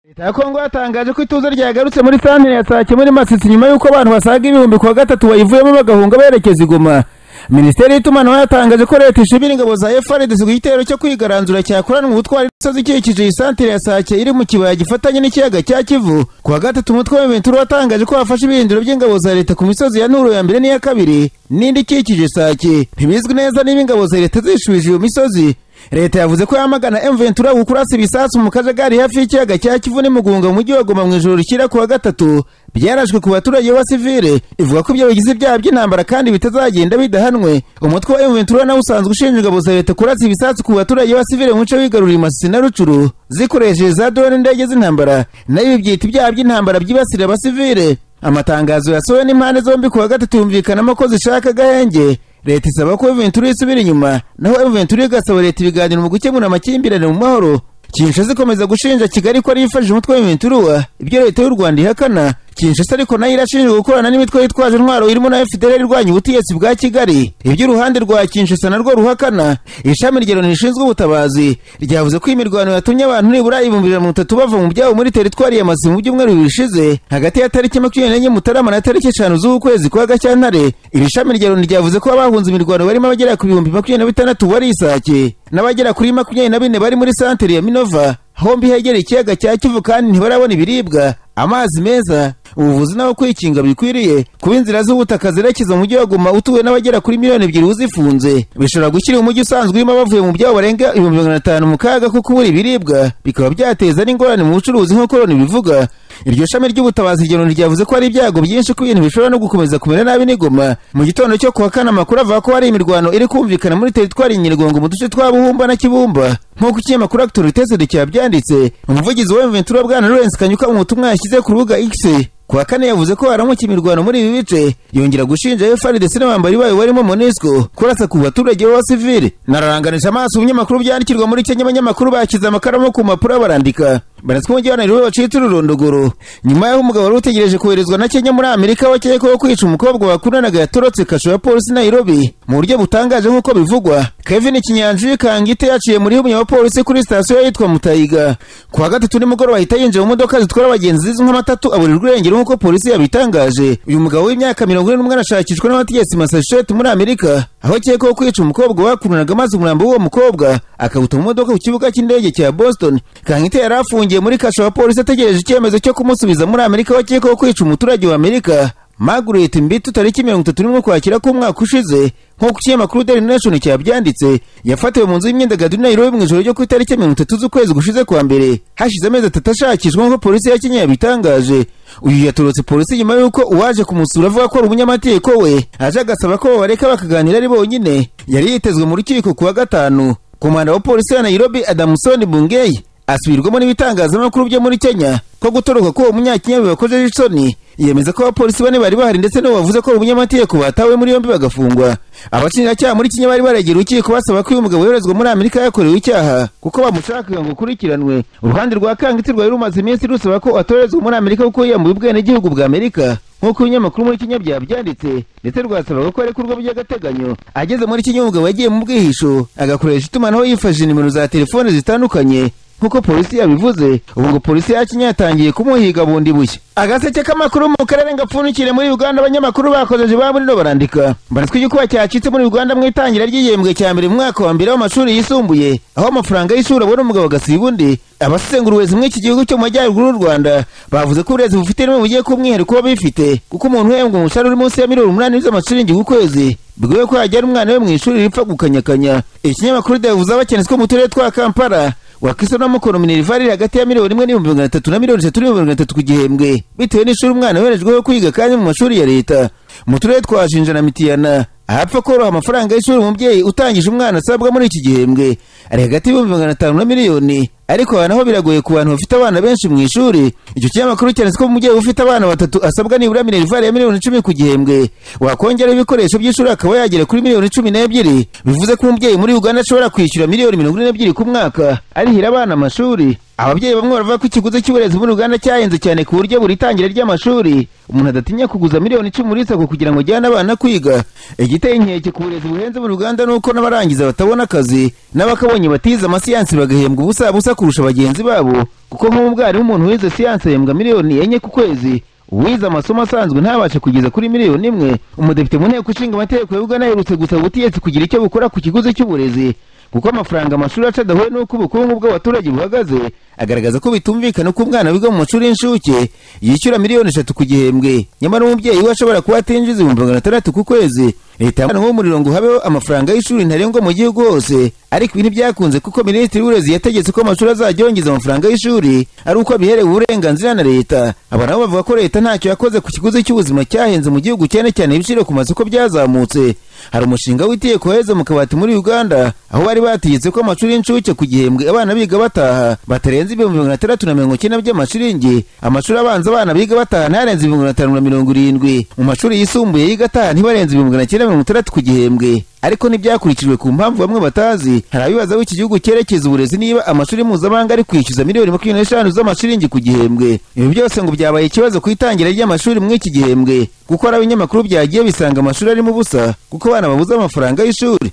leta ya kongo yatangaje ko ituze ryagarutse muri santire ya sake muri masisi nyuma y'uko abantu basaga ibihumbi kuwa gatatu bayivuyemo bagahunga berekeza i goma minisiteri y'itumanaho yatangaje ko leta ishimira ingabo za frdc ku gitero cyo kwigaranzura cyakoranwa ubutwari n'imisozi ikikije iyi santire ya sake iri mu kibaya gifatanye n'ikiyaga cya kivu ku wa gatatu umutwe w'imiventura watangaje ko wafashe ibirindiro by'ingabo za leta ku misozi ya nturo ya mbere n'iya kabiri n'indi ikikije sake ntibizwi neza niba ingabo za leta zishubije iyo misozi leta yavuze ko yamagana emventura gukurasa ibisasu mu kajagari hafi y'ikiyaga cya kivu n'imugunga mu mujyi wa goma mu ijoro rishyira ku wa gatatu byarashwe ku baturage b'abasivile ivuga ko ibyo bigize ibyaha by'intambara kandi bitazagenda bidahanwe umutwe wa emventura nawe usanzwe ushinjwa ingabo za leta kurasa ibisasu ku baturage b'abasivile mu bice bigaruriye masisi na rucuru zikoresheje za drone n'indege z'intambara nayo ibi byita ibyaha by'intambara byibasira abasivile amatangazo yasohowe n'impande zombi ku wa gatatu yumvikanamo ko zishaka agahenge leta isaba ko Ventura isubira inyuma naho Ventura igasaba leta ibiganiro mu gukemura amakimbirane mu mahoro Kinshasa ikomeza gushinja Kigali ko yifashije umutwe w'Iventura ibyo leta y'u Rwanda ihakana Kinshasa ariko nayo irashinjwa gukorana n'imitwe yitwaje intwaro irimo na FDLR irwanya ubutegetsi bwa Kigali ibyo uruhande rwa Kinshasa narwo ruhakana ishami rya Loni rishinzwe ubutabazi ryavuze ko imirwano yatumye abantu nibura ibihumbi ijana na mirongo itatu bava mu byabo muri teritwari ya Masisi mu byumweru bibiri bishize hagati ya tariki makumyabiri n'enye Mutarama na tariki eshanu z'ukwezi kwa Gashyantare iri shami rya Loni ryavuze ko abahunze imirwano barimo abagera ku bihumbi makumyabiri na bitandatu bari isake n'abagera kuri makumyabiri na bine bari muri santere ya Minova hombi hegereye ikiyaga cya Kivu kandi ntibarabona ibiribwa amazi meza ubuvuzi n'aho kwikinga bikwiriye kuba inzira z'ubutaka zerekeza mu mujyi wa Goma utuwe n'abagera kuri miliyoni ebyiri uzifunze bishobora gushyira umujyi usanzwe urimo bavuye mu byabo barenga ibihumbi magana atanu mu kaga kuko ubura ibiribwa bikaba byateza n'ingorane mu bucuruzi nk'uko Loni bivuga iryo shami ry'ubutabazi rya Loni ryavuze ko hari ibyago byinshi ko ibintu bishobora no gukomeza kumera nabi n'igoma mu gitondo cyo kuwa kane amakuru avuga ko hari imirwano iri kumvikana muri teritwari ya Nyiragongo mu duce twa Buhumba na Kibumba nk'uko ikinyamakuru Actualité cyabyanditse umuvugizi wa Ventura bwana Lawrence Kanyuka mu butumwa yashyize ku rubuga X kuwa kane yavuze ko haramuka imirwano muri ibi bice yongera gushinja FARDC n'abambari bayo barimo MONUSCO kurasa ku baturage b'abasivili nararanganisha amaso ibinyamakuru byandikirwa muri Kenya abanyamakuru bashyize amakaramu ku mpapuro barandika baraswa umujyi wa Nairobi bacitse ururondogoro nyuma y'aho umugabo wari utegereje koherezwa na Kenya muri Amerika wakekwaho kwica umukobwa bakundanaga yatorotse kasho ya polisi Nairobi mu buryo butangaje nk'uko bivugwa Kevin Kinyanjui Kangite yaciye muri umwe wa polisi kuri sitasiyo yitwa Mutayiga ku wa gatatu nimugoroba ahita yinjira mu modoka zitwara abagenzi zizwi nk'amatatu aburirwa irengero nk'uko polisi yabitangaje uyu mugabo w'imyaka mirongo ine n'umwe arashakishwa n'abategetsi Massachusetts muri Amerika aho akekwaho kwica umukobwa bakundanaga maze umurambo w'uwo mukobwa akawuta mu modoka ku kibuga cy'indege cya Boston Kangite yari afungiye afungiye muri kasho wa polisi ategereje icyemezo cyo kumusubiza muri Amerika wakekwaho kwica umuturage wa Amerika Margaret Mbitu tariki mirongo itatu n'imwe kwakira k'umwaka ushize nk'uko ikinyamakuru Daily Nation cyabyanditse yafatiwe mu nzu y'imyidagaduro Nairobi mu ijoro ryo ku itariki mirongo itatu z'ukwezi gushize kwa mbere hashize amezi atatu ashakishwa nk'uko polisi ya Kenya yabitangaje uyu yatorotse polisi nyuma y'uko uwaje kumusura avuga ko ari umunyamategeko we aje agasaba ko babareka bakaganira ari bonyine yari yitezwe mu rukiko ku wa gatanu komanda wa polisi ya Nairobi Adamson Bungei asubirwamo n'ibitangazamakuru byo muri Kenya ko gutoroka ko uwo munyakenya bibakojeje isoni yemeza ko abapolisi bane bari bahari ndetse n'uwo bavuze ko umunyamategeko batawe muri yombi bagafungwa abashinjacyaha muri Kenya bari baregera urukiko basaba ko uyu mugabo yoherezwa muri Amerika yakorewe icyaha kuko bamushakaga ngo ukurikiranwe uruhande rwa Kangiti rwari rumaze iminsi rusaba ko atorezwa muri Amerika kuko yiyambuye ubwenegihugu bwa Amerika nk'uko ibinyamakuru muri Kenya byabyanditse ndetse rwasabaga ko arekurwa by'agateganyo ageze muri Kenya umugabo yagiye mu bwihisho agakoresha itumanaho yifashishije nimero za telefone zitandukanye nk'uko polisi yabivuze ubu ngo polisi ya Kenya yatangiye kumuhiga bundi bushya agaseke k'amakuru mu karere gapfunikire muri Uganda abanyamakuru bakozeje ba burino barandika baratwa igikuba cyacitse muri Uganda mu itangira ry'igihembwe cya mbere mu mwaka wa mbere w'amashuri yisumbuye aho amafaranga y'ishuri abona umugabo agasiba undi abasesengura uburezi muri iki gihugu cyo mu majyaruguru y'u Rwanda bavuze ko uburezi bufite ireme bugiye kuba umwihariko w'abifite kuko umuntu uhembwa umushahara uri munsi ya miliyoni umunani z'amashiringi ku kwezi bigoye ko yajyana umwana we mu ishuri ripfa gukanyakanya ikinyamakuru davuze abakenesi ko mu turere twa Kampala wakisa n'amukono minervari iri hagati ya miliyoni imwe n'ibihumbi magana atatu na miliyoni eshatu n'ibihumbi magana atatu ku gihembwe bitewe n'ishuri umwana yoherejweho kwiga kandi mu mashuri ya leta mu turere twa Jinja na Mitiyana ahapfa koroha amafaranga y'ishuri umubyeyi utangije umwana asabwa muri iki gihembwe ari hagati y'ibihumbi magana atanu na miliyoni ariko aha naho biragoye ku bantu bafite abana benshi mu ishuri icyo kinyamakuru cyanditse ko umubyeyi ufite abana batatu asabwa nibura minervari ya miliyoni icumi ku gihembwe wakongeraho ibikoresho by'ishuri akaba yagera kuri miliyoni cumi n'ebyiri bivuze ko umubyeyi muri uganda ashobora kwishyura miliyoni mirongo ine n'ebyiri ku mwaka arihira abana amashuri ababyeyi bamwe baravuga ko ikiguzi cy'uburezi muri uganda cyahenze cyane ku buryo buri tangira ry'amashuri umuntu adatinya kuguza miliyoni icumi muri sako kugira ngo ajyane abana kwiga igiteye inkeke ku burezi buhenze muri uganda ni uko n'abarangiza batabona akazi n'abakabonye batize amasiyansi bagahembwa ubusa busa kurusha bagenzi babo kuko nk'umwarimu umuntu wize siyanse yembwa miliyoni enye ku kwezi uwize amasomo asanzwe ntabashe kugeza kuri miliyoni imwe umudepite mu nteko ishinga amategeko ya uganda aherutse gusaba ubutegetsi kugira icyo bukora ku kiguzi cy'uburezi kuko amafaranga amashuri aca adahuye n'uko ubukungu bw'abaturage buhagaze agaragaza ko bitumvikana ko umwana wiga mu mashuri y'incuke yishyura miliyoni eshatu ku gihembwe nyamara umubyeyi we ashobora kuba atinjiza ibihumbi magana atandatu ku kwezi leta yamwana nk'umuriro ngo habeho amafaranga y'ishuri ntarengwa mu gihugu hose ariko ibi ntibyakunze kuko minisitiri w'uburezi yategetse ko amashuri azajya yongeza amafaranga y'ishuri ari uko abiherewe uburenganzira na leta aba nabo bavuga ko leta ntacyo yakoze ku kiguzi cy'ubuzima cyahenze mu gihugu cyane cyane ibiciro ku masoko byazamutse hari umushinga w'iteye koheze mu kabati muri uganda aho bari bategetse ko amashuri y'incuke ku gihembwe abana biga bataha batarenze ibihumbi magana atandatu na mirongo icyenda by'amashiringi amashuri abanza abana biga bataha ntarenze ibihumbi magana atanu na mirongo irindwi mu mashuri yisumbuye yiga ataha ntibarenze ibihumbi magana icyenda mirongo itandatu ku gihembwe ariko ntibyakurikijwe ku mpamvu bamwe batazi hari abibaza aho iki gihugu cyerekeza uburezi niba amashuri mpuzamahanga ari kwishyuza miliyoni makumyabiri n'eshanu z'amashiringi ku gihembwe ibi byose ngo byabaye ikibazo ku itangira ry'amashuri muri iki gihembwe kuko hari abinyamakuru byagiye bisanga amashuri arimo ubusa kuko abana babuze amafaranga y'ishuri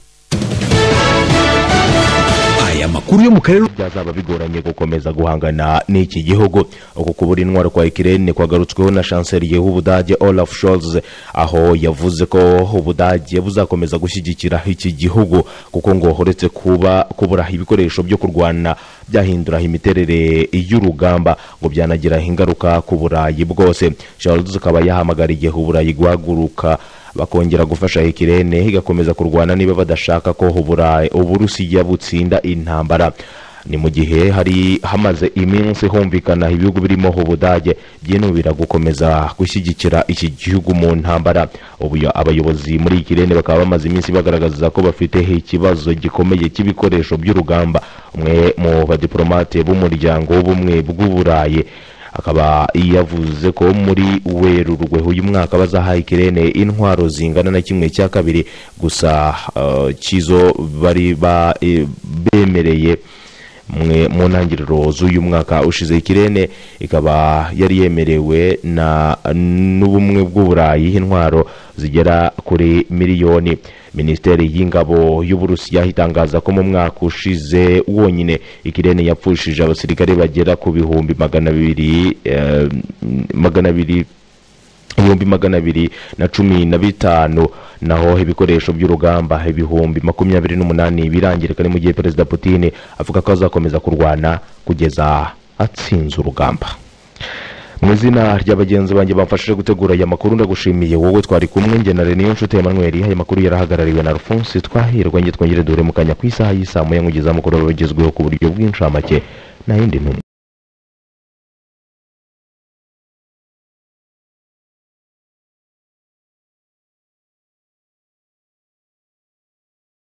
aya makuru yo mu karere byazaba bigoranye gukomeza guhangana n'iki gihugu uku kubura intwaro kwa ikirere kwagarutsweho na chancelier w'ubudage olaf scholz aho yavuze ko ubudage buzakomeza gushyigikira iki gihugu kuko ngo uretse kuba kubura ibikoresho byo kurwana byahindura imiterere y'urugamba ngo byanagiraho ingaruka ku burayi bwose scholz akaba yahamagariye uburayi guhaguruka bakongera gufasha ikirere igakomeza kurwana niba badashaka ko uburayi uburusiya butsinda intambara ni mu gihe hari hamaze iminsi humvikana ibihugu birimo ubudage byinubira gukomeza gushyigikira iki gihugu mu ntambara ubu abayobozi muri ikirere bakaba bamaze iminsi bagaragaza ko bafite ikibazo gikomeye cy'ibikoresho by'urugamba umwe mu badiporomate b'umuryango w'ubumwe bw'uburayi akaba yavuze ko muri werurwe uyu mwaka bazaha ikirere intwaro zingana na kimwe cya kabiri gusa uh, kizo bari ba, e, bemereye mwe mu ntangiriro z'uyu mwaka ushize ikirere ikaba yari yemerewe na n'ubumwe bw'uburayi intwaro zigera kuri miliyoni minisiteri y'ingabo y'uburusiya itangaza ko mu mwaka ushize wonyine ikirere yapfushije abasirikare bagera ku bihumbi magana abiri eh, magana abiri ibihumbi magana abiri na cumi na bitanu naho ibikoresho by'urugamba ibihumbi makumyabiri n'umunani birangirika ni mu gihe perezida putin avuga ko azakomeza kurwana kugeza atsinze urugamba mu izina rya bagenzi banjye bamfashije gutegura aya makuru ndagushimiye wowe twari kumwe njye na reniyo nshuti emanuweli aya makuru yarahagarariwe na alphonse twahirwa njye twongere duhure mu kanya ku isaha y'isaha muya nkugeza mukuru wabagezweho ku buryo bw'inshamake nta yindi ntumwa